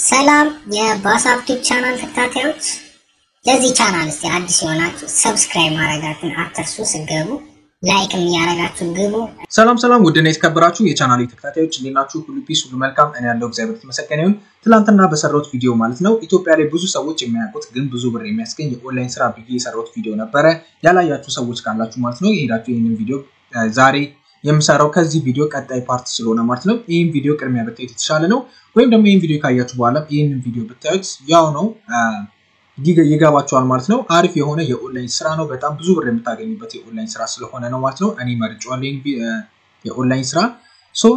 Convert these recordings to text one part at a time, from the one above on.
ሰላም የባሳፕ ቲዩብ ቻናል ተከታታዮች፣ ለዚህ ቻናል እስቲ አዲስ የሆናችሁ ሰብስክራይብ ማድረጋችሁን አትርሱ። ስገቡ ላይክም እያደረጋችሁ ግቡ። ሰላም ሰላም፣ ውድና የተከበራችሁ የቻናል ተከታታዮች እንዴት ናችሁ? ሁሉ ፒስ፣ ሁሉ መልካም። እኔ ያለው እግዚአብሔር የተመሰገነ ይሁን። ትናንትና በሰራሁት ቪዲዮ ማለት ነው ኢትዮጵያ ላይ ብዙ ሰዎች የሚያውቁት ግን ብዙ ብር የሚያስገኝ የኦንላይን ስራ ብዬ የሰራሁት ቪዲዮ ነበረ። ያላያችሁ ሰዎች ካላችሁ ማለት ነው የሄዳችሁ ይህንን ቪዲዮ ዛሬ የምሰራው ከዚህ ቪዲዮ ቀጣይ ፓርት ስለሆነ ማለት ነው ይህን ቪዲዮ ቅድሚያ ብታዩት የተሻለ ነው። ወይም ደግሞ ይህን ቪዲዮ ካያችሁ በኋላ ይህንን ቪዲዮ ብታዩት ያው ነው ይገባቸዋል ማለት ነው። አሪፍ የሆነ የኦንላይን ስራ ነው። በጣም ብዙ ብር የምታገኙበት የኦንላይን ስራ ስለሆነ ነው ማለት ነው። እኔ መርጬዋለሁ የኦንላይን ስራ። ሶ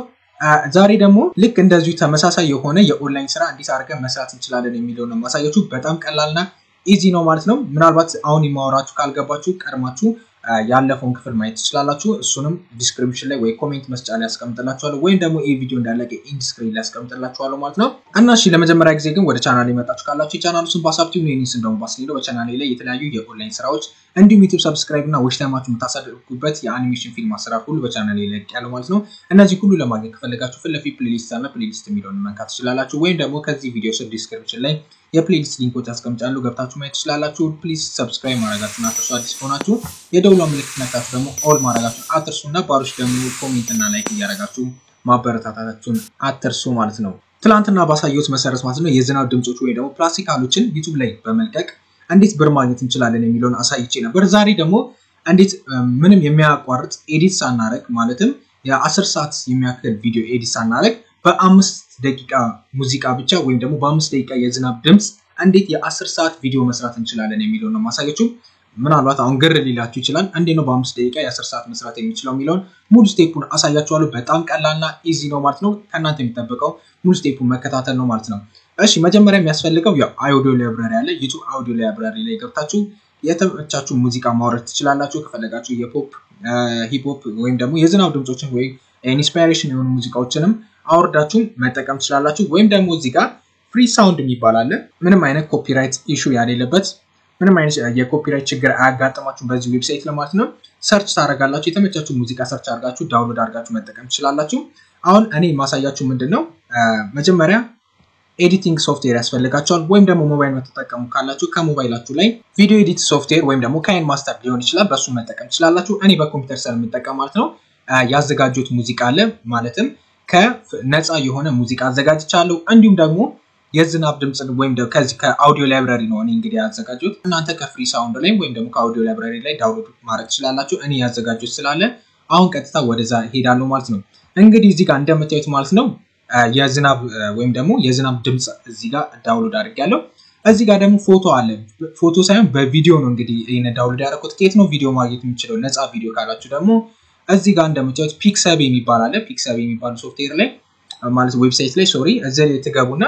ዛሬ ደግሞ ልክ እንደዚሁ ተመሳሳይ የሆነ የኦንላይን ስራ እንዴት አድርገን መስራት እንችላለን የሚለው ነው ማሳያችሁ። በጣም ቀላልና ኢዚ ነው ማለት ነው። ምናልባት አሁን የማወራችሁ ካልገባችሁ ቀድማችሁ ያለፈውን ክፍል ማየት ትችላላችሁ። እሱንም ዲስክሪፕሽን ላይ ወይ ኮሜንት መስጫ ላይ ያስቀምጥላችኋለሁ ወይም ደግሞ ይህ ቪዲዮ እንዳለቀ ኢንድ ስክሪን ላይ ያስቀምጥላችኋለሁ ማለት ነው። እና እሺ ለመጀመሪያ ጊዜ ግን ወደ ቻናል የመጣችሁ ካላችሁ የቻናሉ ስም ባሳፕቲቭ ነው። ስም ደግሞ ባስሌለው በቻናሌ ላይ የተለያዩ የኦንላይን ስራዎች እንዲሁም ዩቱብ ሰብስክራይብ እና ዌች ታይማችሁ የምታሳድጉበት የአኒሜሽን ፊልም አሰራር ሁሉ በቻናሌ ላይ ያለው ማለት ነው። እነዚህ ሁሉ ለማግኘት ከፈለጋችሁ ፊት ለፊት ፕሌሊስት አለ። ፕሌሊስት የሚለውን መንካት ትችላላችሁ። ወይም ደግሞ ከዚህ ቪዲዮ ስር ዲስክሪፕሽን ላይ የፕሌሊስት ሊንኮች አስቀምጫለሁ ገብታችሁ ማየት ትችላላችሁ። ፕሊዝ ሰብስክራይብ ማድረጋችሁን አትርሱ። አዲስ ከሆናችሁ የደውሏ ምልክት ነካችሁ ደግሞ ኦል ማድረጋችሁን አትርሱ እና ባሮች ደግሞ ኮሜንት እና ላይክ እያደረጋችሁ ማበረታታታችሁን አትርሱ ማለት ነው። ትላንትና ባሳየሁት መሰረት ማለት ነው የዝናብ ድምፆች ወይ ደግሞ ፕላስቲካሎችን ዩቱብ ላይ በመልቀቅ እንዴት ብር ማግኘት እንችላለን የሚለውን አሳይቼ ነበር። ዛሬ ደግሞ እንዴት ምንም የሚያቋርጥ ኤዲት ሳናረግ ማለትም የአስር ሰዓት የሚያክል ቪዲዮ ኤዲት ሳናረግ በአምስት ደቂቃ ሙዚቃ ብቻ ወይም ደግሞ በአምስት ደቂቃ የዝናብ ድምፅ እንዴት የአስር ሰዓት ቪዲዮ መስራት እንችላለን የሚለውን ነው ማሳያችሁ። ምናልባት አሁን ግር ሊላችሁ ይችላል። እንዴት ነው በአምስት ደቂቃ የአስር ሰዓት መስራት የሚችለው የሚለውን ሙሉ ስቴፑን አሳያችኋለሁ። በጣም ቀላልና ኢዚ ነው ማለት ነው። ከእናንተ የሚጠበቀው ሙሉ ስቴፑን መከታተል ነው ማለት ነው። እሺ መጀመሪያ የሚያስፈልገው ያው አውዲዮ ላይብራሪ አለ። ዩቱብ አውዲዮ ላይብራሪ ላይ ገብታችሁ የተመቻችሁ ሙዚቃ ማውረድ ትችላላችሁ። ከፈለጋችሁ የፖፕ ሂፕሆፕ ወይም ደግሞ የዝናብ ድምፆችን ወይም ኢንስፓይሬሽን የሆኑ ሙዚቃዎችንም አውርዳችሁ መጠቀም ትችላላችሁ። ወይም ደግሞ እዚህ ጋር ፍሪ ሳውንድ የሚባል አለ። ምንም አይነት ኮፒራይት ኢሹ ያሌለበት ምንም አይነት የኮፒራይት ችግር አያጋጥማችሁ በዚህ ዌብሳይት ለማለት ነው። ሰርች ታደርጋላችሁ። የተመቻችሁ ሙዚቃ ሰርች አድርጋችሁ ዳውንሎድ አድርጋችሁ መጠቀም ትችላላችሁ። አሁን እኔ ማሳያችሁ ምንድን ነው መጀመሪያ ኤዲቲንግ ሶፍትዌር ያስፈልጋቸዋል። ወይም ደግሞ ሞባይል መተጠቀሙ ካላችሁ ከሞባይላችሁ ላይ ቪዲዮ ኤዲት ሶፍትዌር ወይም ደግሞ ካይን ማስተር ሊሆን ይችላል። በሱ መጠቀም ትችላላችሁ። እኔ በኮምፒውተር ስለምጠቀም ማለት ነው ያዘጋጁት ሙዚቃ አለ። ማለትም ከነፃ የሆነ ሙዚቃ አዘጋጅቻለሁ። እንዲሁም ደግሞ የዝናብ ድምፅ ወይም ከዚህ ከአውዲዮ ላይብራሪ ነው እኔ እንግዲህ ያዘጋጁት። እናንተ ከፍሪ ሳውንድ ላይ ወይም ደግሞ ከአውዲዮ ላይብራሪ ላይ ዳውንሎድ ማድረግ ትችላላችሁ። እኔ ያዘጋጁት ስላለ አሁን ቀጥታ ወደዛ ሄዳለሁ ማለት ነው። እንግዲህ እዚህ ጋር እንደምታዩት ማለት ነው የዝናብ ወይም ደግሞ የዝናብ ድምፅ እዚህ ጋር ዳውንሎድ አድርጌያለሁ። እዚህ ጋር ደግሞ ፎቶ አለ። ፎቶ ሳይሆን በቪዲዮ ነው እንግዲህ ይህን ዳውንሎድ ያደረኩት። ከየት ነው ቪዲዮ ማግኘት የምችለው ነፃ ቪዲዮ ካላችሁ ደግሞ እዚህ ጋር እንደምታዩት ፒክሰብ የሚባል አለ። ፒክሰብ የሚባሉ ሶፍትዌር ላይ ማለት ዌብሳይት ላይ ሶሪ፣ እዚህ ላይ ትገቡና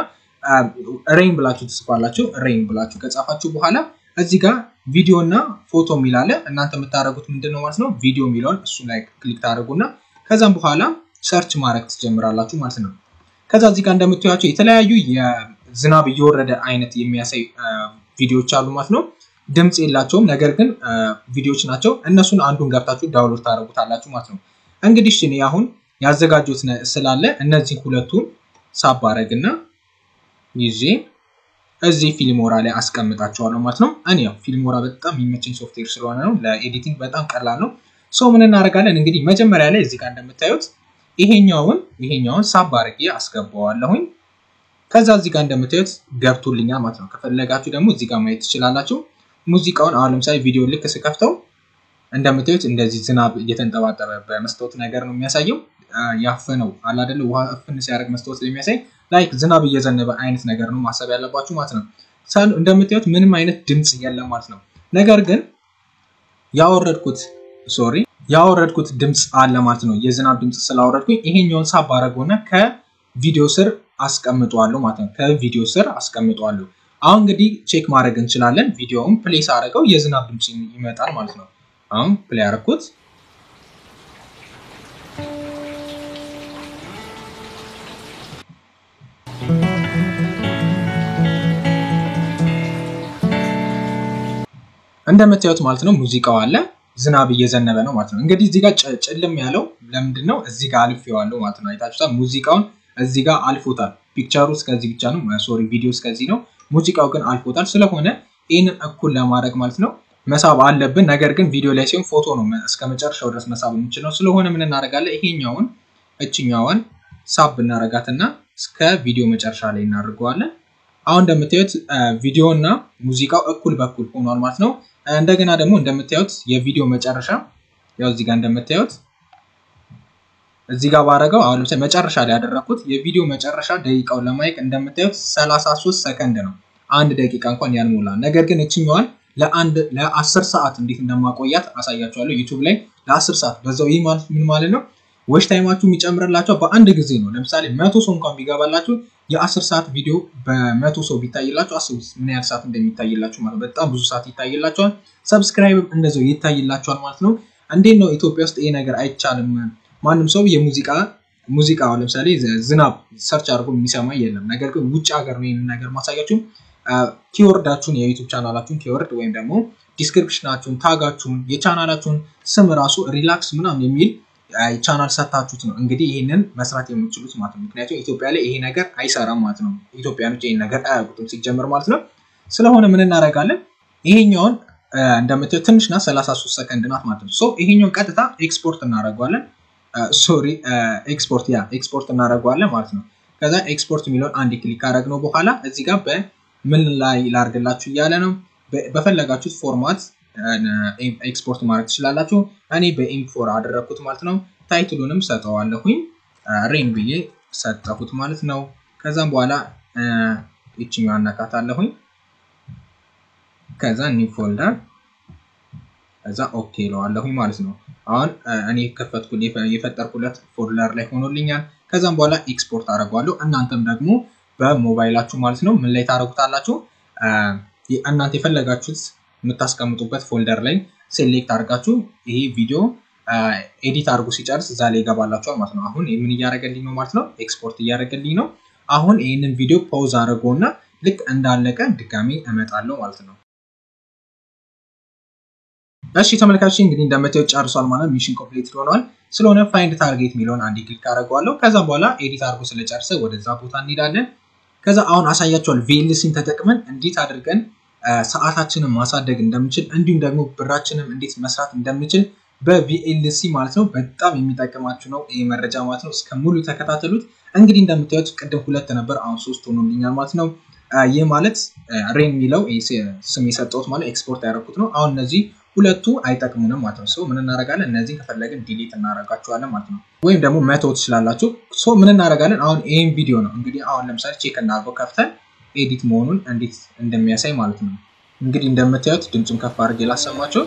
ሬይን ብላችሁ ትጽፋላችሁ። ሬይን ብላችሁ ከጻፋችሁ በኋላ እዚህ ጋር ቪዲዮ እና ፎቶ የሚል አለ። እናንተ የምታደርጉት ምንድን ነው ማለት ነው ቪዲዮ የሚለውን እሱ ላይ ክሊክ ታደርጉና ከዛም በኋላ ሰርች ማድረግ ትጀምራላችሁ ማለት ነው። ከዛ እዚህ ጋር እንደምታዩቸው የተለያዩ የዝናብ እየወረደ አይነት የሚያሳይ ቪዲዮዎች አሉ ማለት ነው። ድምፅ የላቸውም፣ ነገር ግን ቪዲዮዎች ናቸው። እነሱን አንዱን ገብታችሁ ዳውንሎድ ታደርጉታላችሁ ማለት ነው። እንግዲህ እኔ አሁን ያዘጋጁት ስላለ እነዚህ ሁለቱን ሳብ አረግና ይዤ እዚህ ፊልሞራ ላይ አስቀምጣቸዋለሁ ማለት ነው። እኔ ያው ፊልሞራ በጣም የሚመቸኝ ሶፍትዌር ስለሆነ ነው። ለኤዲቲንግ በጣም ቀላል ነው። ሰው ምን እናደርጋለን እንግዲህ መጀመሪያ ላይ እዚህ ጋር እንደምታዩት ይሄኛውን ይሄኛውን ሳብ አድርጌ አስገባዋለሁኝ። ከዛ እዚህ ጋር እንደምታዩት ገብቶልኛል ማለት ነው። ከፈለጋችሁ ደግሞ እዚህ ጋር ማየት ትችላላችሁ። ሙዚቃውን አሁን ለምሳሌ ቪዲዮ ልክ ስከፍተው እንደምታዩት እንደዚህ ዝናብ እየተንጠባጠበ በመስታወት ነገር ነው የሚያሳየው። ያፈነው አላደለ ውሃ እፍን ሲያደርግ መስታወት የሚያሳይ ላይክ ዝናብ እየዘነበ አይነት ነገር ነው ማሰብ ያለባችሁ ማለት ነው። እንደምታዩት ምንም አይነት ድምፅ የለም ማለት ነው። ነገር ግን ያወረድኩት ሶሪ ያወረድኩት ድምፅ አለ ማለት ነው። የዝናብ ድምፅ ስላወረድኩኝ ይሄኛውን ሳብ አደረገውና ከቪዲዮ ስር አስቀምጠዋለሁ ማለት ነው። ከቪዲዮ ስር አስቀምጠዋለሁ። አሁን እንግዲህ ቼክ ማድረግ እንችላለን። ቪዲዮውን ፕሌስ አድርገው የዝናብ ድምፅ ይመጣል ማለት ነው። አሁን ፕሌይ አደረኩት። እንደምታዩት ማለት ነው ሙዚቃው አለ ዝናብ እየዘነበ ነው ማለት ነው። እንግዲህ እዚህ ጋር ጭልም ያለው ለምንድን ነው? እዚህ ጋር አልፌዋለሁ ማለት ነው። አይታችሁታል። ሙዚቃውን እዚህ ጋር አልፎታል። ፒክቸሩ እስከዚህ ብቻ ነው፣ ሶሪ ቪዲዮ እስከዚህ ነው። ሙዚቃው ግን አልፎታል። ስለሆነ ይህንን እኩል ለማድረግ ማለት ነው መሳብ አለብን። ነገር ግን ቪዲዮ ላይ ሲሆን ፎቶ ነው እስከ መጨረሻው ድረስ መሳብ የምንችለው። ስለሆነ ምን እናደርጋለን? ይሄኛውን እችኛዋን ሳብ እናረጋትና እስከ ቪዲዮ መጨረሻ ላይ እናደርገዋለን። አሁን እንደምታዩት ቪዲዮ እና ሙዚቃው እኩል በኩል ሆኗል ማለት ነው። እንደገና ደግሞ እንደምታዩት የቪዲዮ መጨረሻ ያው እዚህ ጋር እንደምታዩት እዚህ ጋር ባረገው አሁን ለምሳሌ መጨረሻ ላይ ያደረኩት የቪዲዮ መጨረሻ ደቂቃውን ለማየት እንደምታዩት 33 ሰከንድ ነው። አንድ ደቂቃ እንኳን ያልሞላ። ነገር ግን እችኛዋን ለአንድ ለአስር ሰዓት እንዴት እንደማቆያት አሳያችኋለሁ ዩቱብ ላይ ለአስር ሰዓት በዛው። ይህ ማለት ምን ማለት ነው? ዎች ታይማችሁ የሚጨምርላቸው በአንድ ጊዜ ነው። ለምሳሌ መቶ ሰው እንኳን ቢገባላችሁ የአስር ሰዓት ቪዲዮ በመቶ ሰው ቢታይላችሁ አስቡት ምን ያህል ሰዓት እንደሚታይላችሁ ማለት ነው። በጣም ብዙ ሰዓት ይታይላቸዋል። ሰብስክራይብ እንደዛው ይታይላቸዋል ማለት ነው። እንዴት ነው ኢትዮጵያ ውስጥ ይሄ ነገር አይቻልም? ማንም ሰው የሙዚቃ ሙዚቃ ለምሳሌ ዝናብ ሰርች አድርጎ የሚሰማ የለም። ነገር ግን ውጭ ሀገር ነው ይህንን ነገር ማሳያችሁ። ኪወርዳችሁን የዩቱብ ቻናላችሁን ኪወርድ ወይም ደግሞ ዲስክሪፕሽናችሁን፣ ታጋችሁን፣ የቻናላችሁን ስም ራሱ ሪላክስ ምናምን የሚል ቻናል ሰታችሁት ነው እንግዲህ ይህንን መስራት የምችሉት ማለት ነው። ምክንያቱም ኢትዮጵያ ላይ ይሄ ነገር አይሰራም ማለት ነው። ኢትዮጵያኖች ይህን ነገር አያውቁትም ሲጀምር ማለት ነው። ስለሆነ ምን እናደርጋለን? ይሄኛውን እንደምታዩት ትንሽ ናት፣ 33 ሰከንድ ናት ማለት ነው። ሶ ይሄኛውን ቀጥታ ኤክስፖርት እናደርገዋለን። ሶሪ ኤክስፖርት ያ ኤክስፖርት እናደርገዋለን ማለት ነው። ከዛ ኤክስፖርት የሚለውን አንድ ክሊክ ካደረግነው በኋላ እዚህ ጋር በምን ላይ ላርግላችሁ እያለ ነው። በፈለጋችሁት ፎርማት ኤክስፖርት ማድረግ ትችላላችሁ። እኔ በኢምፎር አደረግኩት ማለት ነው። ታይትሉንም ሰጠዋለሁኝ ሬን ብዬ ሰጠሁት ማለት ነው። ከዛም በኋላ ይችኛዋ አነካታለሁኝ። ከዛ ኒው ፎልደር ከዛ ኦኬ ለዋለሁኝ ማለት ነው። አሁን እኔ ከፈትኩ የፈጠርኩለት ፎልደር ላይ ሆኖልኛል። ከዛም በኋላ ኤክስፖርት አደርገዋለሁ። እናንተም ደግሞ በሞባይላችሁ ማለት ነው ምን ላይ ታደርጉታላችሁ? እናንተ የፈለጋችሁት የምታስቀምጡበት ፎልደር ላይ ሴሌክት አድርጋችሁ ይሄ ቪዲዮ ኤዲት አድርጎ ሲጨርስ እዛ ላይ ይገባላችኋል ማለት ነው። አሁን ምን እያደረገልኝ ነው ማለት ነው? ኤክስፖርት እያደረገልኝ ነው። አሁን ይህንን ቪዲዮ ፓውዝ አድርጎና ልክ እንዳለቀ ድጋሚ እመጣለሁ ማለት ነው። እሺ ተመልካች እንግዲህ እንደምታዩት ጨርሷል ማለት ሚሽን ኮምፕሊት ሆኗል። ስለሆነ ፋይንድ ታርጌት የሚለውን አንድ ክሊክ አደርገዋለሁ። ከዛ በኋላ ኤዲት አድርጎ ስለጨርሰ ወደዛ ቦታ እንሄዳለን። ከዛ አሁን አሳያቸዋል ቪኤልሲን ተጠቅመን እንዴት አድርገን ሰዓታችንን ማሳደግ እንደምችል እንዲሁም ደግሞ ብራችንም እንዴት መስራት እንደምችል በቪኤልሲ ማለት ነው። በጣም የሚጠቅማችሁ ነው ይህ መረጃ ማለት ነው። እስከ ሙሉ ተከታተሉት። እንግዲህ እንደምታዩት ቅድም ሁለት ነበር፣ አሁን ሶስት ሆኖልኛል ማለት ነው። ይህ ማለት ሬን የሚለው ስም የሰጠሁት ማለት ኤክስፖርት ያደረኩት ነው። አሁን እነዚህ ሁለቱ አይጠቅሙንም ማለት ነው። ምን እናደርጋለን? እነዚህን ከፈለግን ዲሊት እናደርጋቸዋለን ማለት ነው። ወይም ደግሞ መተው ትችላላችሁ። ምን እናደርጋለን? አሁን ይህን ቪዲዮ ነው እንግዲህ አሁን ለምሳሌ ቼክ እናድርገው ከፍተን ኤዲት መሆኑን እንዴት እንደሚያሳይ ማለት ነው። እንግዲህ እንደምታዩት ድምፁን ከፍ አድርጌ ላሰማቸው።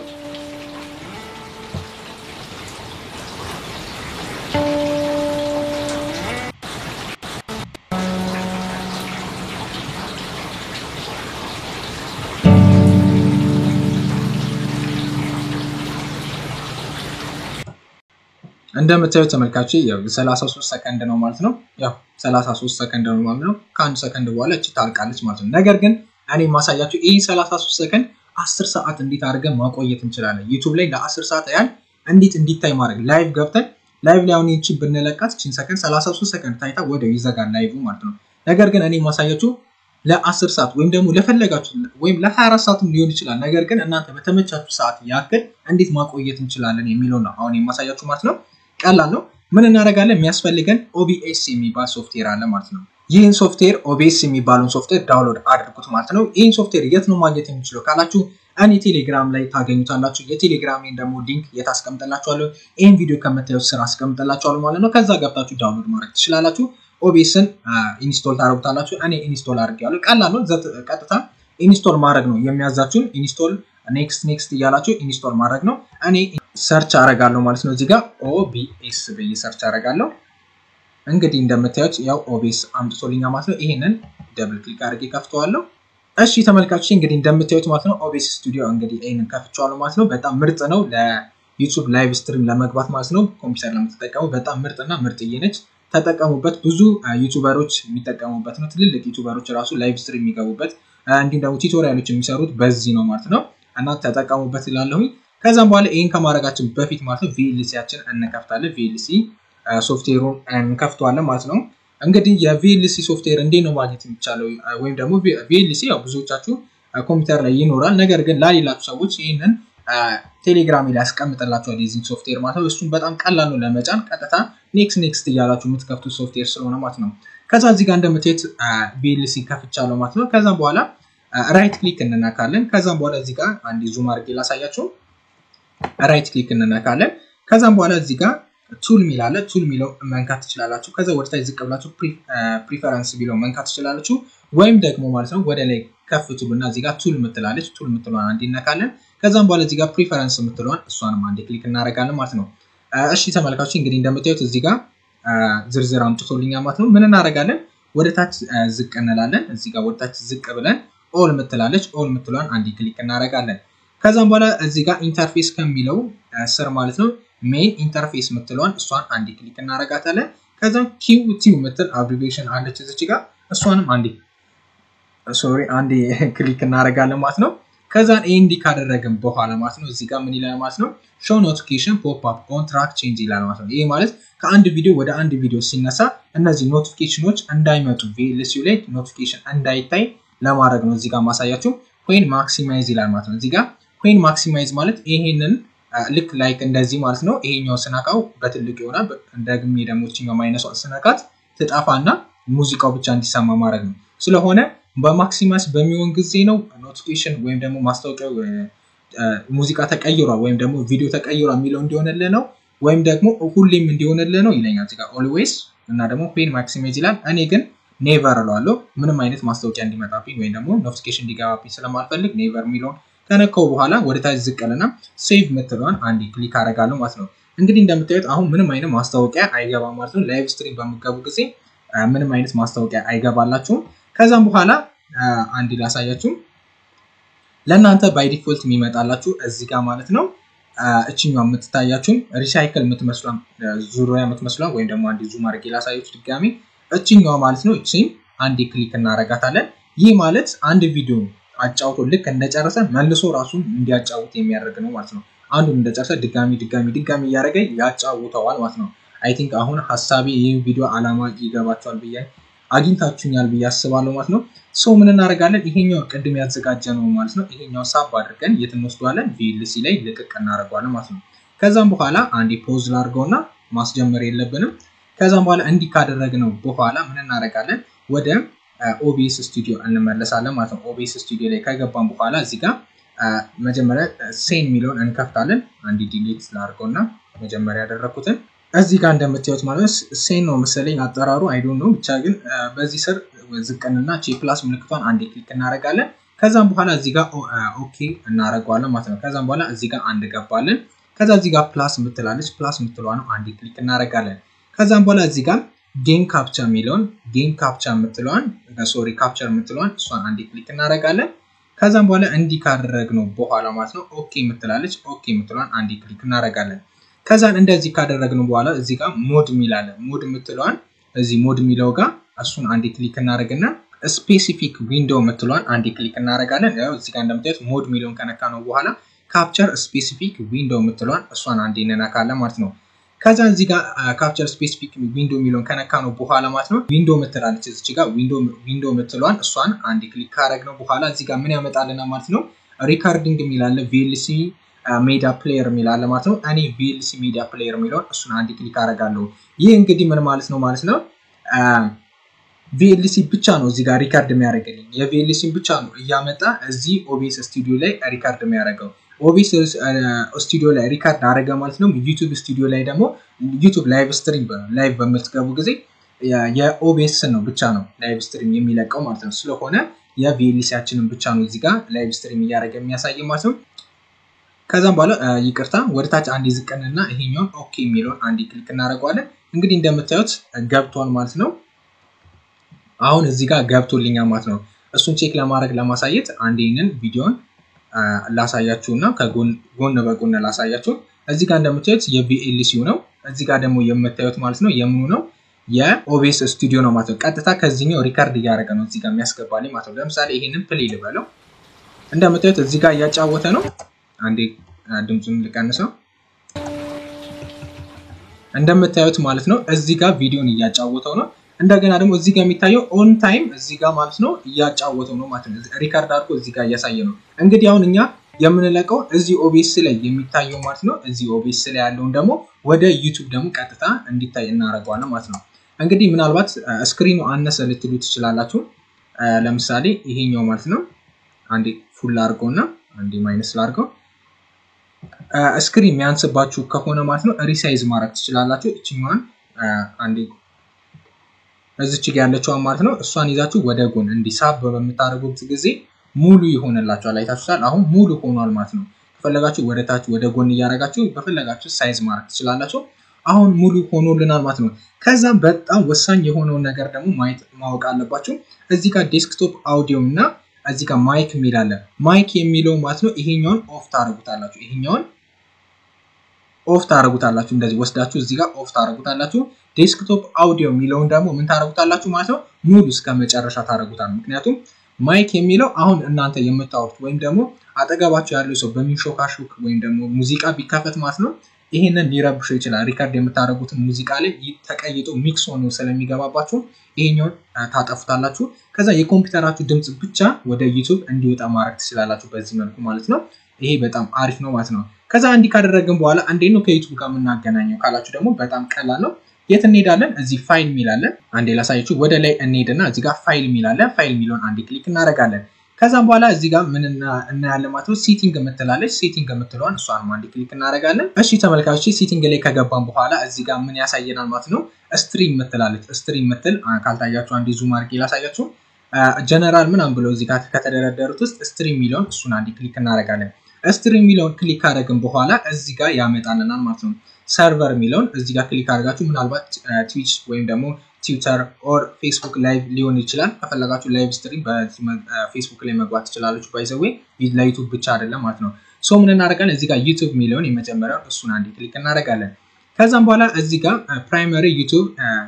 እንደምታዩት ተመልካች ያው 33 ሰከንድ ነው ማለት ነው። ያው 33 ሰከንድ ነው ማለት ነው። ከአንድ ሰከንድ በኋላ እቺ ታልቃለች ማለት ነው። ነገር ግን እኔ ማሳያችሁ ይህ 33 ሰከንድ 10 ሰዓት እንዴት አድርገን ማቆየት እንችላለን። ዩቱብ ላይ ለ10 ሰዓት ያህል እንዴት እንዲታይ ማድረግ ላይቭ ገብተን ላይቭ ላይ አሁን ይቺ ብንለቃት ቺን ሰከንድ 33 ሰከንድ ታይታ ወዲያው ይዘጋል ላይቭ ማለት ነው። ነገር ግን እኔ ማሳያችሁ ለ10 ሰዓት ወይም ደግሞ ለፈለጋችሁ ወይም ለ24 ሰዓትም ሊሆን ይችላል። ነገር ግን እናንተ በተመቻችሁ ሰዓት ያክል እንዴት ማቆየት እንችላለን የሚለው ነው አሁን የማሳያችሁ ማለት ነው። ቀላል ነው። ምን እናደርጋለን? የሚያስፈልገን ኦቢኤስ የሚባል ሶፍትዌር አለ ማለት ነው። ይህን ሶፍትዌር ኦቢኤስ የሚባለውን ሶፍትዌር ዳውንሎድ አድርጉት ማለት ነው። ይህን ሶፍትዌር የት ነው ማግኘት የሚችለው ካላችሁ እኔ ቴሌግራም ላይ ታገኙታላችሁ። የቴሌግራሜን ደግሞ ሊንክ የት አስቀምጠላችኋለሁ? ይህን ቪዲዮ ከምታዩት ስር አስቀምጠላችኋለሁ ማለት ነው። ከዛ ገብታችሁ ዳውንሎድ ማድረግ ትችላላችሁ። ኦቢኤስን ኢንስቶል ታደርጉታላችሁ። እኔ ኢንስቶል አድርጌዋለሁ። ቀላል ነው። ቀጥታ ኢንስቶል ማድረግ ነው የሚያዛችሁን። ኢንስቶል ኔክስት ኔክስት እያላችሁ ኢንስቶል ማድረግ ነው። እኔ ሰርች አረጋለሁ ማለት ነው። እዚህ ጋር ኦቢኤስ ብዬ ሰርች አረጋለሁ። እንግዲህ እንደምታዩት ያው ኦቢኤስ አምጥቶልኛ ማለት ነው። ይሄንን ደብል ክሊክ አድርጌ ከፍተዋለሁ። እሺ ተመልካቾች እንግዲህ እንደምታዩት ማለት ነው ኦቢኤስ ስቱዲዮ እንግዲህ ይሄንን ከፍቼዋለሁ ማለት ነው። በጣም ምርጥ ነው ለዩቱብ ላይቭ ስትሪም ለመግባት ማለት ነው። ኮምፒውተር ለምትጠቀሙ በጣም ምርጥና ምርጥዬ ነች። ተጠቀሙበት። ብዙ ዩቱበሮች የሚጠቀሙበት ነው። ትልልቅ ዩቱበሮች ራሱ ላይቭ ስትሪም የሚገቡበት እንዲሁም ደግሞ ቱቶሪያሎች የሚሰሩት በዚህ ነው ማለት ነው። እና ተጠቀሙበት ይላለሁኝ። ከዛም በኋላ ይህን ከማድረጋችን በፊት ማለት ነው ቪኤልሲያችን እንከፍታለን። ቪኤልሲ ሶፍትዌሩን እንከፍተዋለን ማለት ነው። እንግዲህ የቪኤልሲ ሶፍትዌር እንዴት ነው ማግኘት የሚቻለው? ወይም ደግሞ ቪኤልሲ ያው ብዙዎቻችሁ ኮምፒውተር ላይ ይኖራል። ነገር ግን ላሌላችሁ ሰዎች ይህንን ቴሌግራም ላይ ያስቀምጥላችኋል የዚህን ሶፍትዌር ማለት ነው። እሱም በጣም ቀላል ነው ለመጫን። ቀጥታ ኔክስት ኔክስት እያላችሁ የምትከፍቱት ሶፍትዌር ስለሆነ ማለት ነው። ከዛ እዚህ ጋር እንደምታዩት ቪኤልሲ ከፍቻለሁ ማለት ነው። ከዛም በኋላ ራይት ክሊክ እንነካለን። ከዛም በኋላ እዚህ ጋር አንድ ዙም አድርጌ ላሳያችሁ። ራይት ክሊክ እንነካለን። ከዛም በኋላ እዚህ ጋር ቱል ሚል አለ። ቱል ሚለው መንካት ትችላላችሁ። ከዛ ወደ ታች ዝቅ ብላችሁ ፕሪፈረንስ ቢለው መንካት ትችላላችሁ። ወይም ደግሞ ማለት ነው ወደ ላይ ከፍ ትሉና እዚህ ጋር ቱል ምትላለች። ቱል ምትለዋን አንድ ይነካለን። ከዛም በኋላ እዚህ ጋር ፕሪፈረንስ ምትለዋን እሷንም አንድ ክሊክ እናደርጋለን ማለት ነው። እሺ ተመልካቾች እንግዲህ እንደምታዩት እዚህ ጋር ዝርዝር አምጥቶልኛል ማለት ነው። ምን እናደርጋለን? ወደ ታች ዝቅ እንላለን። እዚህ ጋር ወደ ታች ዝቅ ብለን ኦል ምትላለች። ኦል ምትለዋን አንድ ክሊክ እናደርጋለን። ከዛም በኋላ እዚህ ጋር ኢንተርፌስ ከሚለው ስር ማለት ነው ሜን ኢንተርፌስ ምትለዋን እሷን አንድ ክሊክ እናደርጋታለን። ከዛም ኪው ቲው ምትል አብሪቬሽን አለች እዚች ጋር እሷንም አንዴ ሶሪ አንዴ ክሊክ እናደርጋለን ማለት ነው። ከዛን ኤንዲ ካደረግን በኋላ ማለት ነው እዚህ ጋር ምን ይላል ማለት ነው ሾው ኖቲፊኬሽን ፖፕ አፕ ኦን ትራክ ቼንጅ ይላል ማለት ነው። ይሄ ማለት ከአንድ ቪዲዮ ወደ አንድ ቪዲዮ ሲነሳ እነዚህ ኖቲፊኬሽኖች እንዳይመጡ ቪኤልሲዩ ላይ ኖቲፊኬሽን እንዳይታይ ለማድረግ ነው እዚህ ጋር ማሳያችሁ። ኮይን ማክሲማይዝ ይላል ማለት ነው። እዚህ ጋር ኮይን ማክሲማይዝ ማለት ይሄንን ልክ ላይክ እንደዚህ ማለት ነው። ይሄኛው ስነካው በትልቅ ይሆናል። ደግሜ ደግሞ ችኛው ማይነሷ ስነካት ትጠፋና ሙዚቃው ብቻ እንዲሰማ ማድረግ ነው። ስለሆነ በማክሲማስ በሚሆን ጊዜ ነው ኖቲፊኬሽን ወይም ደግሞ ማስታወቂያው ሙዚቃ ተቀይሯል ወይም ደግሞ ቪዲዮ ተቀይሯል የሚለው እንዲሆንልህ ነው ወይም ደግሞ ሁሌም እንዲሆንልህ ነው ይለኛል እዚህ ጋር ኦልዌይስ እና ደግሞ ፔን ማክሲማይዝ ይላል። እኔ ግን ኔቨር እለዋለሁ ምንም አይነት ማስታወቂያ እንዲመጣብኝ ወይም ደግሞ ኖቲፊኬሽን እንዲገባብኝ ስለማልፈልግ ኔቨር የሚለውን ከነካው በኋላ ወደ ታች ዝቅልና ሴቭ ምትለዋን አንድ ክሊክ አደርጋለሁ ማለት ነው። እንግዲህ እንደምታዩት አሁን ምንም አይነት ማስታወቂያ አይገባም ማለት ነው። ላይቭ ስትሪም በምገቡ ጊዜ ምንም አይነት ማስታወቂያ አይገባላችሁም። ከዛም በኋላ አንድ ላሳያችሁ። ለእናንተ ባይ ዲፎልት የሚመጣላችሁ እዚህ ጋር ማለት ነው እችኛዋ የምትታያችሁን ሪሳይክል የምትመስሏን ዙሪያ የምትመስሏን ወይም ደግሞ አንድ ዙም አድርጌ ላሳያችሁ ድጋሚ እችኛዋ ማለት ነው። እቺን አንድ ክሊክ እናደርጋታለን። ይህ ማለት አንድ ቪዲዮ አጫውቶ ልክ እንደጨረሰ መልሶ ራሱን እንዲያጫውት የሚያደርግ ነው ማለት ነው። አንዱን እንደጨረሰ ድጋሚ ድጋሚ ድጋሚ እያደረገ ያጫውተዋል ማለት ነው። አይ ቲንክ አሁን ሀሳቤ ይህ ቪዲዮ አላማ ይገባቸዋል ብዬ አግኝታችሁኛል ብዬ አስባለሁ ማለት ነው። ሰው ምን እናደርጋለን? ይሄኛው ቅድም ያዘጋጀ ነው ማለት ነው። ይሄኛው ሳብ አድርገን የት እንወስደዋለን? ቪኤልሲ ላይ ልቅቅ እናደርገዋለን ማለት ነው። ከዛም በኋላ አንዴ ፖዝ ላድርገውና ማስጀመር የለብንም። ከዛም በኋላ እንዲህ ካደረግነው በኋላ ምን እናደርጋለን? ወደ ኦቢኤስ ስቱዲዮ እንመለሳለን ማለት ነው። ኦቢኤስ ስቱዲዮ ላይ ከገባን በኋላ እዚህ ጋር መጀመሪያ ሴን የሚለውን እንከፍታለን። አንድ ዲሌት ላድርገውና መጀመሪያ ያደረግኩትን እዚህ ጋር እንደምታዩት ማለት ሴን ነው መሰለኝ አጠራሩ አይዶን ነው ብቻ ግን በዚህ ስር ዝቅንና ቼ ፕላስ ምልክቷን አንድ ክሊክ እናደርጋለን። ከዛም በኋላ እዚህ ጋር ኦኬ እናደርገዋለን ማለት ነው። ከዛም በኋላ እዚህ ጋር አንድ ገባለን። ከዛ እዚህ ጋር ፕላስ ምትላለች ፕላስ ምትለዋ ነው አንድ ክሊክ እናደርጋለን። ከዛም በኋላ እዚህ ጋር ጌም ካፕቻ የሚለውን ጌም ካፕቻ የምትለዋን ሶሪ ካፕቸር የምትለዋን እሷን አንድ ክሊክ እናደርጋለን። ከዛም በኋላ እንዲህ ካደረግነው በኋላ ማለት ነው ኦኬ የምትላለች ኦኬ የምትለዋን አንድ ክሊክ እናደርጋለን። ከዛን እንደዚህ ካደረግነው በኋላ እዚህ ጋር ሞድ የሚላለ ሞድ የምትለዋን እዚህ ሞድ የሚለው ጋር እሱን አንድ ክሊክ እናደርግና ስፔሲፊክ ዊንዶው የምትለዋን አንድ ክሊክ እናደርጋለን። ያው እዚህ ጋር እንደምታዩት ሞድ የሚለውን ከነካ ነው በኋላ ካፕቸር ስፔሲፊክ ዊንዶው የምትለዋን እሷን አንድ እንነካለን ማለት ነው። ከዛ እዚህ ጋር ካፕቸር ስፔሲፊክ ዊንዶ የሚለውን ከነካ ነው በኋላ ማለት ነው ዊንዶ ምትላለች እዚች ጋር ዊንዶ ምትለዋን እሷን አንድ ክሊክ ካረግ ነው በኋላ እዚህ ጋር ምን ያመጣልና ማለት ነው ሪካርዲንግ የሚላለ ቪኤልሲ ሜዳ ፕሌየር የሚላለ ማለት ነው። እኔ ቪኤልሲ ሜዳ ፕሌየር የሚለውን እሱን አንድ ክሊክ አረጋለሁ። ይህ እንግዲህ ምን ማለት ነው ማለት ነው ቪኤልሲ ብቻ ነው እዚህ ጋር ሪካርድ የሚያደርግልኝ የቪኤልሲን ብቻ ነው እያመጣ እዚህ ኦቢኤስ ስቱዲዮ ላይ ሪካርድ የሚያደርገው ኦቢኤስ ስቱዲዮ ላይ ሪካርድ አደረገ ማለት ነው። ዩቱብ ስቱዲዮ ላይ ደግሞ ዩቱብ ላይቭ ስትሪም ላይቭ በምትገቡ ጊዜ የኦቢኤስ ነው ብቻ ነው ላይቭ ስትሪም የሚለቀው ማለት ነው። ስለሆነ የቪኤልሲያችንን ብቻ ነው እዚህ ጋር ላይቭ ስትሪም እያደረገ የሚያሳይ ማለት ነው። ከዛም በኋላ ይቅርታ ወደ ታች አንድ ዝቅንና ይሄኛውን ኦኬ የሚለውን አንድ ክሊክ እናደርገዋለን። እንግዲህ እንደምታዩት ገብቷል ማለት ነው። አሁን እዚህ ጋር ገብቶልኛል ማለት ነው። እሱን ቼክ ለማድረግ ለማሳየት አንድ ይህንን ቪዲዮን ላሳያችሁ እና ከጎን በጎን ላሳያችሁ። እዚህ ጋር እንደምታዩት የቪኤልሲው ነው። እዚህ ጋር ደግሞ የምታዩት ማለት ነው የምኑ ነው የኦቤስ ስቱዲዮ ነው ማለት ነው። ቀጥታ ከዚህኛው ሪካርድ እያደረገ ነው እዚህ ጋር የሚያስገባልኝ ማለት ነው። ለምሳሌ ይህንን ፕሌይ ልበለው። እንደምታዩት እዚህ ጋር እያጫወተ ነው። አንዴ ድምፁን ልቀንሰው። እንደምታዩት ማለት ነው እዚህ ጋር ቪዲዮን እያጫወተው ነው። እንደገና ደግሞ እዚህ ጋር የሚታየው ኦን ታይም እዚህ ጋር ማለት ነው እያጫወተው ነው ማለት ነው። ሪካርድ አድርጎ እዚህ ጋር እያሳየ ነው። እንግዲህ አሁን እኛ የምንለቀው እዚህ ኦቤስ ላይ የሚታየው ማለት ነው። እዚህ ኦቤስ ላይ ያለውን ደግሞ ወደ ዩቱብ ደግሞ ቀጥታ እንዲታይ እናደርገዋለን ማለት ነው። እንግዲህ ምናልባት ስክሪኑ አነሰ ልትሉ ትችላላችሁ። ለምሳሌ ይሄኛው ማለት ነው አንዴ ፉል አድርገው እና አንዴ ማይነስ ላድርገው። ስክሪን የሚያንስባችሁ ከሆነ ማለት ነው ሪሳይዝ ማድረግ ትችላላችሁ። እችኛዋን አንዴ እዚች ጋ ያለችዋን ማለት ነው እሷን ይዛችሁ ወደ ጎን እንዲሳብ በምታደርጉት ጊዜ ሙሉ ይሆንላችኋል። አይታችሁታል። አሁን ሙሉ ሆኗል ማለት ነው። ከፈለጋችሁ ወደ ታች ወደ ጎን እያደረጋችሁ በፈለጋችሁ ሳይዝ ማድረግ ትችላላችሁ። አሁን ሙሉ ሆኖልናል ማለት ነው። ከዛ በጣም ወሳኝ የሆነውን ነገር ደግሞ ማየት ማወቅ አለባችሁ። እዚህ ጋር ዴስክቶፕ አውዲዮ እና እዚህ ጋር ማይክ የሚል አለ። ማይክ የሚለው ማለት ነው ይሄኛውን ኦፍ ታደርጉታላችሁ። ይሄኛውን ኦፍ ታደርጉታላችሁ። እንደዚህ ወስዳችሁ እዚህ ጋር ኦፍ ታደርጉታላችሁ። ዴስክቶፕ አውዲዮ የሚለውን ደግሞ ምን ታደርጉታላችሁ ማለት ነው ሙሉ እስከ መጨረሻ ታደርጉታል። ምክንያቱም ማይክ የሚለው አሁን እናንተ የምታወሩት ወይም ደግሞ አጠገባችሁ ያለው ሰው በሚንሾካሾክ ወይም ደግሞ ሙዚቃ ቢካፈት ማለት ነው ይሄንን ሊረብሸው ይችላል። ሪካርድ የምታደርጉትን ሙዚቃ ላይ ተቀይጦ ሚክስ ሆኖ ስለሚገባባችሁ ይሄኛውን ታጠፉታላችሁ። ከዛ የኮምፒውተራችሁ ድምፅ ብቻ ወደ ዩቱብ እንዲወጣ ማድረግ ትችላላችሁ በዚህ መልኩ ማለት ነው። ይሄ በጣም አሪፍ ነው ማለት ነው። ከዛ እንዲህ ካደረግን በኋላ እንዴት ነው ከዩቱብ ጋር የምናገናኘው ካላችሁ ደግሞ በጣም ቀላል ነው። የት እንሄዳለን? እዚህ ፋይል የሚላለን አንዴ ላሳያችሁ። ወደ ላይ እንሄድና እዚህ ጋር ፋይል የሚላለን ፋይል የሚለውን አንዴ ክሊክ እናደርጋለን። ከዛም በኋላ እዚህ ጋር ምን እናያለን ማለት ነው። ሴቲንግ የምትላለች ሴቲንግ የምትለዋን እሷን አንዴ ክሊክ እናደርጋለን። እሺ ተመልካቾች ሴቲንግ ላይ ከገባን በኋላ እዚህ ጋር ምን ያሳየናል ማለት ነው። ስትሪም የምትላለች ስትሪም የምትል ካልታያችሁ አንዴ ዙም አድርጌ ላሳያችሁ። ጀነራል ምናምን ብለው እዚህ ጋር ከተደረደሩት ውስጥ ስትሪም የሚለውን እሱን አንዴ ክሊክ እናደርጋለን። ስትሪም የሚለውን ክሊክ ካደረግን በኋላ እዚህ ጋር ያመጣልናል ማለት ነው። ሰርቨር የሚለውን እዚህ ጋር ክሊክ አድርጋችሁ ምናልባት ትዊች ወይም ደግሞ ትዊተር ኦር ፌስቡክ ላይቭ ሊሆን ይችላል። ከፈለጋችሁ ላይቭ ስትሪም በፌስቡክ ላይ መግባት ትችላለች። ባይዘዌ ለዩቱብ ብቻ አይደለም ማለት ነው። ሶ ምን እናደርጋለን? እዚህ ጋር ዩቱብ የሚለውን የመጀመሪያውን እሱን አንዴ ክሊክ እናደርጋለን። ከዛም በኋላ እዚህ ጋር ፕራይመሪ ዩቱብ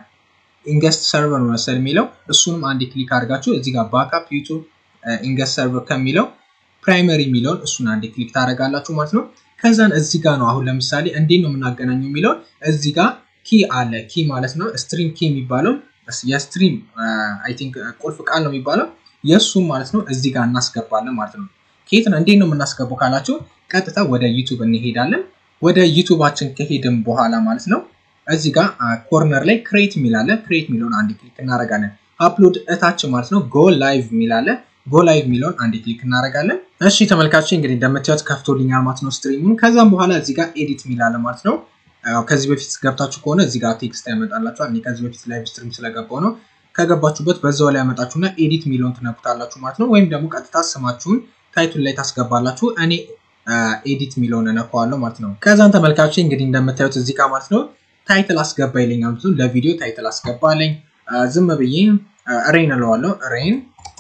ኢንገስት ሰርቨር መሰል የሚለው እሱንም አንዴ ክሊክ አድርጋችሁ እዚህ ጋር ባክአፕ ዩቱብ ኢንገስት ሰርቨር ከሚለው ፕራይመሪ የሚለውን እሱን አንዴ ክሊክ ታደርጋላችሁ ማለት ነው። ከዛን እዚህ ጋር ነው አሁን ለምሳሌ እንዴት ነው የምናገናኘው የሚለውን እዚህ ጋር ኪ አለ። ኪ ማለት ነው ስትሪም ኪ የሚባለው የስትሪም አይ ቲንክ ቁልፍ ቃል ነው የሚባለው የእሱም ማለት ነው እዚህ ጋር እናስገባለን ማለት ነው። ከየት ነው እንዴት ነው የምናስገባው ካላችሁ ቀጥታ ወደ ዩቱብ እንሄዳለን። ወደ ዩቱባችን ከሄድን በኋላ ማለት ነው እዚህ ጋር ኮርነር ላይ ክሬት የሚላለ ክሬት የሚለውን አንድ ክሊክ እናደርጋለን። አፕሎድ እታች ማለት ነው ጎ ላይቭ የሚላለ ጎ ላይቭ የሚለውን አንድ ክሊክ እናደርጋለን። እሺ ተመልካቾች እንግዲህ እንደምታዩት ከፍቶልኛል ማለት ነው ስትሪሙን። ከዛም በኋላ እዚህ ጋር ኤዲት የሚላለ ማለት ነው ከዚህ በፊት ገብታችሁ ከሆነ እዚህ ጋር ቴክስት ያመጣላችኋል። እኔ ከዚህ በፊት ላይቭ ስትሪም ስለገባው ነው። ከገባችሁበት በዛው ላይ ያመጣችሁና ኤዲት የሚለውን ትነኩታላችሁ ማለት ነው። ወይም ደግሞ ቀጥታ ስማችሁን ታይቱን ላይ ታስገባላችሁ። እኔ ኤዲት የሚለውን እነካዋለሁ ማለት ነው። ከዛን ተመልካቾች እንግዲህ እንደምታዩት እዚህ ጋር ማለት ነው ታይትል አስገባ ይለኛል። ለቪዲዮ ታይትል አስገባለኝ። ዝም ብዬ ሬን እለዋለሁ። ሬን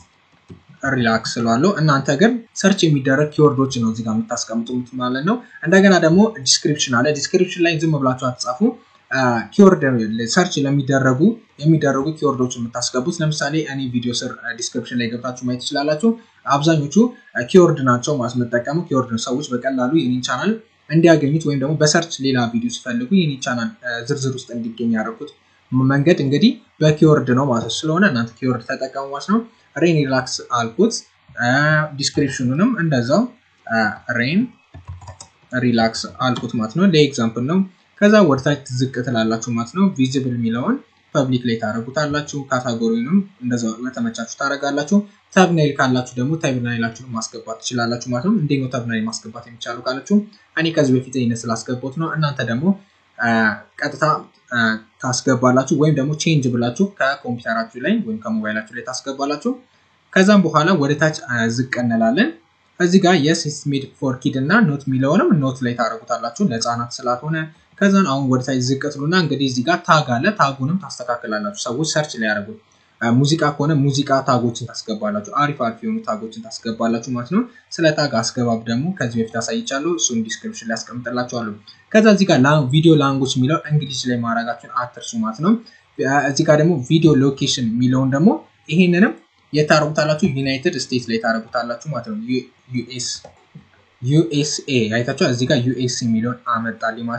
ሪላክስ እለዋለሁ። እናንተ ግን ሰርች የሚደረግ ኪወርዶች ነው እዚጋ የምታስቀምጡት ማለት ነው። እንደገና ደግሞ ዲስክሪፕሽን አለ። ዲስክሪፕሽን ላይ ዝም ብላችሁ አትጻፉ። ኪወርድ ሰርች ለሚደረጉ የሚደረጉ ኪወርዶች የምታስገቡት ለምሳሌ እኔ ቪዲዮ ስር ዲስክሪፕሽን ላይ ገብታችሁ ማየት ትችላላችሁ። አብዛኞቹ ኪወርድ ናቸው ማለት መጠቀሙ ኪወርድ ነው። ሰዎች በቀላሉ የኔን ቻናል እንዲያገኙት ወይም ደግሞ በሰርች ሌላ ቪዲዮ ሲፈልጉ የኔን ቻናል ዝርዝር ውስጥ እንዲገኝ ያደረኩት መንገድ እንግዲህ በኪወርድ ነው ማለት ስለሆነ እናንተ ኪወርድ ተጠቀሙ ማለት ነው። ሬን ሪላክስ አልኩት። ዲስክሪፕሽኑንም እንደዛው ሬን ሪላክስ አልኩት ማለት ነው። ለኤግዛምፕል ነው። ከዛ ወደታች ዝቅ ትላላችሁ ማለት ነው። ቪዚብል የሚለውን ፐብሊክ ላይ ታደረጉታላችሁ። ካታጎሪንም እንደዛው በተመቻችሁ ታደረጋላችሁ። ተብናይል ካላችሁ ደግሞ ተብናይላችሁን ማስገባት ትችላላችሁ ማለት ነው። እንዴት ነው ተብናይል ማስገባት የሚቻሉ ካላችሁ እኔ ከዚህ በፊት ይህን ስላስገባት ነው። እናንተ ደግሞ ቀጥታ ታስገባላችሁ ወይም ደግሞ ቼንጅ ብላችሁ ከኮምፒውተራችሁ ላይ ወይም ከሞባይላችሁ ላይ ታስገባላችሁ። ከዛም በኋላ ወደ ታች ዝቅ እንላለን። እዚህ ጋር የስ ሜድ ፎር ኪድ እና ኖት የሚለውንም ኖት ላይ ታደረጉታላችሁ ለህፃናት ስላልሆነ። ከዛን አሁን ወደ ታች ዝቅ ትሉና እንግዲህ እዚህ ጋር ታግ አለ። ታጉንም ታስተካክላላችሁ። ሰዎች ሰርች ላይ ያደረጉት ሙዚቃ ከሆነ ሙዚቃ ታጎችን ታስገባላችሁ። አሪፍ አሪፍ የሆኑ ታጎችን ታስገባላችሁ ማለት ነው። ስለ ታግ አስገባብ ደግሞ ከዚህ በፊት አሳይቻለሁ። እሱን ዲስክሪፕሽን ላይ ያስቀምጥላችኋለሁ። ከዛ እዚህ ጋር ቪዲዮ ላንጉጅ የሚለው እንግሊዝ ላይ ማድረጋችሁን አትርሱ ማለት ነው። እዚህ ጋር ደግሞ ቪዲዮ ሎኬሽን የሚለውን ደግሞ ይሄንንም የታረጉታላችሁ ዩናይትድ ስቴትስ ላይ ታረጉታላችሁ ማለት ነው። ዩኤስ ዩኤስኤ አይታችኋል። እዚህ ጋር ዩኤስ የሚለውን አመጣልኝ ማለት ነው።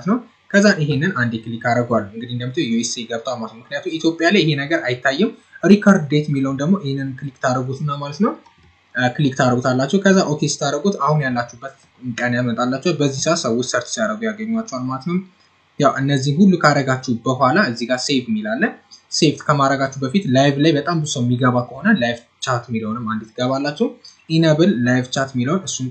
ከዛ ይሄንን አንዴ ክሊክ አደርገዋለሁ። እንግዲህ እንደምታዩ ዩኤስኤ ገብቷል ማለት ነው። ምክንያቱም ኢትዮጵያ ላይ ይሄ ነገር አይታይም። ሪከርድ ዴት የሚለውን ደግሞ ይህንን ክሊክ ታደርጉትና ማለት ነው ክሊክ ታደርጉታላችሁ። ከዛ ኦኬ ስታደርጉት አሁን ያላችሁበት ቀን ያመጣላችኋል። በዚህ ሰዓት ሰዎች ሰርች ሲያደርጉ ያገኟቸዋል ማለት ነው። ያው እነዚህ ሁሉ ካደረጋችሁ በኋላ እዚህ ጋር ሴቭ የሚላለ ሴቭ ከማድረጋችሁ በፊት ላይቭ ላይ በጣም ብዙ ሰው የሚገባ ከሆነ ላይቭ ቻት የሚለውንም አንድ ትገባላችሁ። ኢነብል ላይቭ ቻት የሚለውን እሱን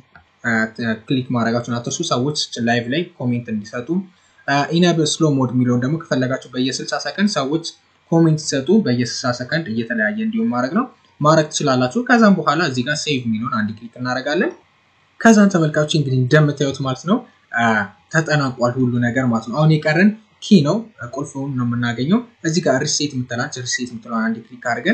ክሊክ ማድረጋችሁን አትርሱ። ሰዎች ላይቭ ላይ ኮሜንት እንዲሰጡ። ኢነብል ስሎ ሞድ የሚለውን ደግሞ ከፈለጋችሁ በየ60 ሰከንድ ሰዎች ኮሜንት ሲሰጡ በየ60 ሰከንድ እየተለያየ እንዲሁም ማድረግ ነው ማድረግ ትችላላችሁ። ከዛም በኋላ እዚህ ጋር ሴቭ የሚለውን አንድ ክሊክ እናደርጋለን። ከዛም ተመልካቾች እንግዲህ እንደምታዩት ማለት ነው ተጠናቋል ሁሉ ነገር ማለት ነው። አሁን የቀረን ኪ ነው ቁልፉን ነው የምናገኘው። እዚህ ጋር ሪሴት የምትላች ሪሴት የምትለውን አንድ ክሊክ አድርገን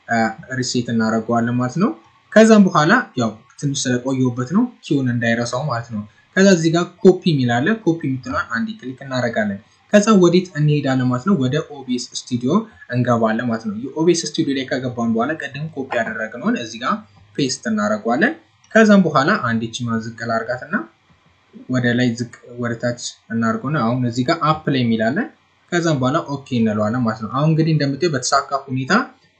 ሪሴት እናደርገዋለን ማለት ነው። ከዛም በኋላ ያው ትንሽ ስለቆየሁበት ነው ኪውን እንዳይረሳው ማለት ነው። ከዛ እዚህ ጋር ኮፒ የሚላለ ኮፒ የምትለውን አንድ ክሊክ እናደርጋለን። ከዛ ወዴት እንሄዳለን ማለት ነው? ወደ ኦቤስ ስቱዲዮ እንገባለን ማለት ነው። የኦቤስ ስቱዲዮ ላይ ከገባን በኋላ ቀደም ኮፒ ያደረግነውን እዚህ ጋር ፔስት እናደርገዋለን። ከዛም በኋላ አንድ ቺማ ዝቅ ላርጋትና ወደ ላይ ዝቅ ወደ ታች እናድርገውና አሁን እዚህ ጋር አፕ ላይ የሚላለን ከዛም በኋላ ኦኬ እንለዋለን ማለት ነው። አሁን እንግዲህ እንደምታየው በተሳካ ሁኔታ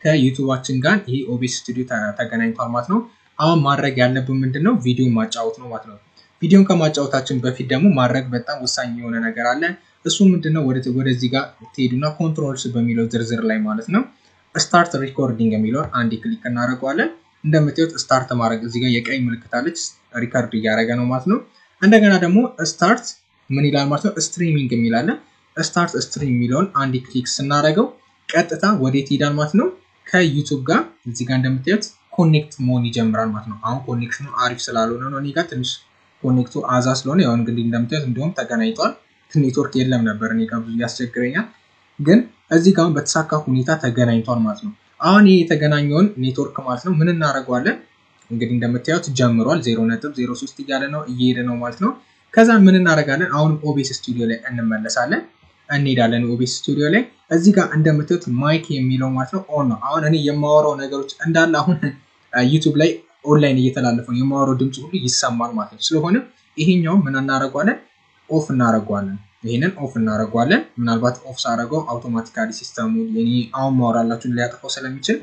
ከዩቱባችን ጋር ይሄ ኦቤስ ስቱዲዮ ተገናኝቷል ማለት ነው። አሁን ማድረግ ያለብን ምንድን ነው? ቪዲዮ ማጫወት ነው ማለት ነው። ቪዲዮን ከማጫወታችን በፊት ደግሞ ማድረግ በጣም ወሳኝ የሆነ ነገር አለ። እሱ ምንድነው? ወደዚህ ጋር ትሄዱና ኮንትሮልስ በሚለው ዝርዝር ላይ ማለት ነው ስታርት ሪኮርዲንግ የሚለውን አንድ ክሊክ እናደርገዋለን። እንደምታዩት ስታርት ማድረግ እዚህ ጋር የቀይ ምልክት አለች፣ ሪከርድ እያደረገ ነው ማለት ነው። እንደገና ደግሞ ስታርት ምን ይላል ማለት ነው? ስትሪሚንግ የሚላለን ስታርት ስትሪም የሚለውን አንድ ክሊክ ስናደርገው ቀጥታ ወዴት ይሄዳል ማለት ነው? ከዩቱብ ጋር እዚህ ጋር እንደምታዩት ኮኔክት መሆን ይጀምራል ማለት ነው። አሁን ኮኔክሽኑ አሪፍ ስላልሆነ ነው እኔ ጋር ትንሽ ኮኔክቱ አዛ ስለሆነ ያው እንግዲህ እንደምታዩት እንዲሁም ተገናኝቷል። ኔትወርክ የለም ነበር እኔ ጋር ብዙ ያስቸግረኛል፣ ግን እዚህ ጋር በተሳካ ሁኔታ ተገናኝቷል ማለት ነው። አሁን ይህ የተገናኘውን ኔትወርክ ማለት ነው ምን እናደርገዋለን? እንግዲህ እንደምታዩት ጀምሯል። ዜሮ ነጥብ ዜሮ ሶስት እያለ ነው እየሄደ ነው ማለት ነው። ከዛ ምን እናደርጋለን? አሁንም ኦቤስ ስቱዲዮ ላይ እንመለሳለን እንሄዳለን። ኦቤስ ስቱዲዮ ላይ እዚህ ጋር እንደምታዩት ማይክ የሚለው ማለት ነው ኦን ነው። አሁን እኔ የማወራው ነገሮች እንዳለ አሁን ዩቱብ ላይ ኦንላይን እየተላለፈው የማወራው ድምፅ ሁሉ ይሰማል ማለት ነው። ስለሆነ ይሄኛው ምን እናደርገዋለን? ኦፍ እናደርገዋለን። ይህንን ኦፍ እናደርገዋለን። ምናልባት ኦፍ ሳደርገው አውቶማቲካሊ ሲስተሙ አሁን ማወራላችሁን ሊያጠፋው ስለሚችል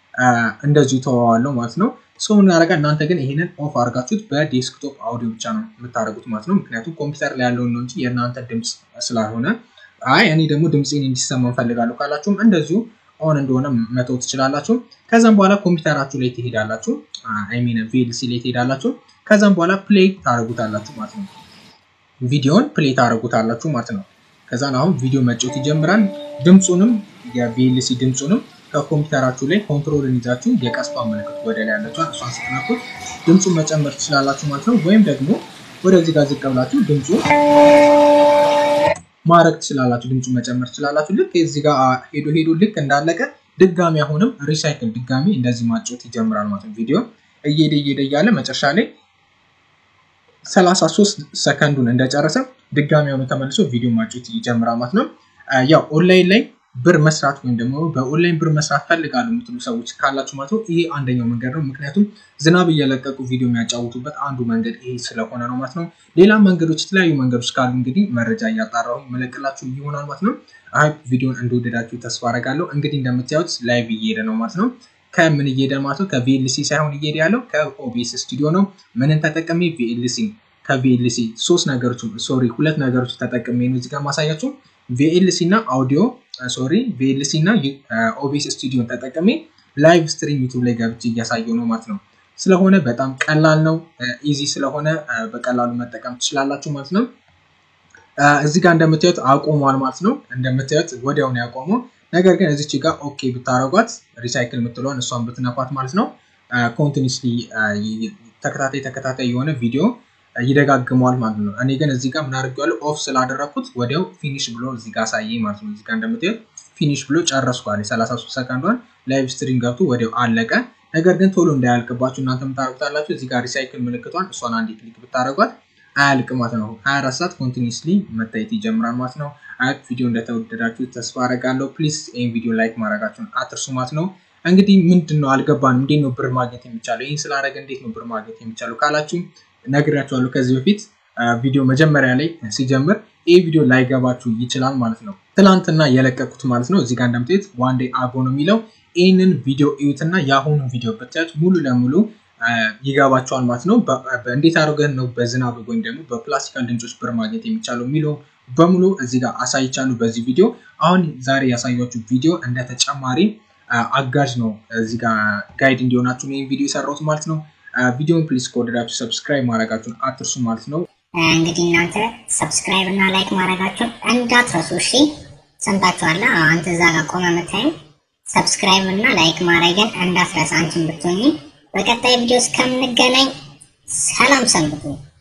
እንደዚሁ ተዋዋለው ማለት ነው። ሰው እናደርጋ እናንተ ግን ይህንን ኦፍ አድርጋችሁት በዴስክቶፕ አውዲዮ ብቻ ነው የምታደርጉት ማለት ነው። ምክንያቱም ኮምፒውተር ላይ ያለውን ነው እንጂ የእናንተ ድምፅ ስላልሆነ፣ አይ እኔ ደግሞ ድምፄን እንዲሰማ እንፈልጋለሁ ካላችሁም እንደዚሁ ኦን እንደሆነ መተው ትችላላችሁ። ከዛም በኋላ ኮምፒውተራችሁ ላይ ትሄዳላችሁ፣ አይሚን ቪኤልሲ ላይ ትሄዳላችሁ። ከዛም በኋላ ፕሌይ ታደርጉታላችሁ ማለት ነው። ቪዲዮን ፕሌይ ታደርጉታላችሁ ማለት ነው። ከዛን አሁን ቪዲዮ መጫወት ይጀምራል። ድምፁንም የቪኤልሲ ድምፁንም ከኮምፒውተራችሁ ላይ ኮንትሮልን ይዛችሁ የቀስቷ ምልክት ወደ ላይ ያለችዋን እሷን ስትነኩት ድምፁን መጨመር ትችላላችሁ ማለት ነው። ወይም ደግሞ ወደዚህ ጋር ዝቅ ብላችሁ ድምፁ ማድረግ ትችላላችሁ። ድምፁ መጨመር ትችላላችሁ። ልክ እዚህ ጋር ሄዶ ሄዶ ልክ እንዳለቀ ድጋሚ አሁንም ሪሳይክል ድጋሚ እንደዚህ ማጫወት ይጀምራል ማለት ነው። ቪዲዮ እየሄደ እየሄደ እያለ መጨረሻ ላይ 33 ሰከንዱን እንደጨረሰ ድጋሚ ሆኖ ተመልሶ ቪዲዮ ማጫወት ይጀምራል ማለት ነው። ያው ኦንላይን ላይ ብር መስራት ወይም ደግሞ በኦንላይን ብር መስራት ፈልጋሉ የምትሉ ሰዎች ካላችሁ ማለት ነው ይሄ አንደኛው መንገድ ነው። ምክንያቱም ዝናብ እየለቀቁ ቪዲዮ የሚያጫውቱበት አንዱ መንገድ ይሄ ስለሆነ ነው ማለት ነው። ሌላ መንገዶች፣ የተለያዩ መንገዶች ካሉ እንግዲህ መረጃ እያጣራሁ መለቅላችሁ ይሆናል ማለት ነው። አይ ቪዲዮን እንደወደዳችሁ ተስፋ አደርጋለሁ። እንግዲህ እንደምታዩት ላይቭ እየሄደ ነው ማለት ነው። ከምን እየሄደ ማለት ነው? ከቪኤልሲ ሳይሆን እየሄደ ያለው ከኦቢኤስ ስቱዲዮ ነው። ምንን ተጠቀሜ ቪኤልሲ ከቪኤልሲ ሶስት ነገሮች ሶሪ ሁለት ነገሮች ተጠቅሜ ነው እዚጋ ማሳያችሁ ቪኤልሲ እና አውዲዮ ሶሪ ቪኤልሲ እና ኦቢኤስ ስቱዲዮን ተጠቅሜ ላይቭ ስትሪም ዩቱብ ላይ ገብቼ እያሳየው ነው ማለት ነው። ስለሆነ በጣም ቀላል ነው፣ ኢዚ ስለሆነ በቀላሉ መጠቀም ትችላላችሁ ማለት ነው። እዚህ ጋር እንደምታዩት አቆሟል ማለት ነው። እንደምታዩት ወዲያውን ያቆመው ነገር ግን እዚች ጋር ኦኬ ብታረጓት ሪሳይክል የምትለውን እሷን ብትነኳት ማለት ነው ኮንቲኒስሊ ተከታታይ ተከታታይ የሆነ ቪዲዮ ይደጋግመዋል ማለት ነው። እኔ ግን እዚህ ጋር ምን አድርጌዋለሁ ኦፍ ስላደረግኩት ወዲያው ፊኒሽ ብሎ እዚህ ጋር አሳየኝ ማለት ነው። እዚህ ጋር እንደምታዩት ፊኒሽ ብሎ ጨረስኳል። የ33 ሰከንዷን ላይቭ ስትሪም ገብቶ ወዲያው አለቀ። ነገር ግን ቶሎ እንዳያልቅባችሁ እናንተ የምታደርጉታላችሁ እዚህ ጋር ሪሳይክል ምልክቷን እሷን አንድ ክሊክ ብታደረጓት አያልቅ ማለት ነው። 24 ሰዓት ኮንቲኒስሊ መታየት ይጀምራል ማለት ነው። አያት ቪዲዮ እንደተወደዳችሁ ተስፋ አደርጋለሁ። ፕሊዝ ይህን ቪዲዮ ላይክ ማድረጋችሁን አትርሱ ማለት ነው። እንግዲህ ምንድን ነው አልገባንም፣ እንዴት ነው ብር ማግኘት የሚቻለው? ይህን ስላደረገ እንዴት ነው ብር ማግኘት የሚቻለው ካላችሁ ነግራችኋለሁ ከዚህ በፊት ቪዲዮ መጀመሪያ ላይ ሲጀምር ይህ ቪዲዮ ላይገባችሁ ይችላል ማለት ነው። ትናንትና የለቀቁት ማለት ነው። እዚህ ጋር እንደምታዩት ዋን ዴይ አጎ ነው የሚለው። ይህንን ቪዲዮ እዩትና የአሁኑ ቪዲዮ ብታዩት ሙሉ ለሙሉ ይገባቸዋል ማለት ነው። እንዴት አድርገን ነው በዝናብ ወይም ደግሞ በፕላስቲካል ድምፆች ብር ማግኘት የሚቻለው የሚለው በሙሉ እዚህ ጋር አሳይቻለሁ በዚህ ቪዲዮ። አሁን ዛሬ ያሳያችሁ ቪዲዮ እንደ ተጨማሪ አጋዥ ነው። እዚህ ጋር ጋይድ እንዲሆናችሁ ይህን ቪዲዮ የሰራሁት ማለት ነው። ቪዲዮን ፕሊዝ ከወደዳችሁ ሰብስክራይብ ማድረጋችሁን አትርሱ ማለት ነው። እንግዲህ እናንተ ሰብስክራይብ እና ላይክ ማድረጋችሁን እንዳትረሱ እሺ። ሰምታችኋላ። አንተ እዛ ጋር ቆመ መታየው ሰብስክራይብ እና ላይክ ማድረግን እንዳትረሳ አንቺን ብትሆኚ። በቀጣይ ቪዲዮ እስከምንገናኝ ሰላም ሰንብቱ።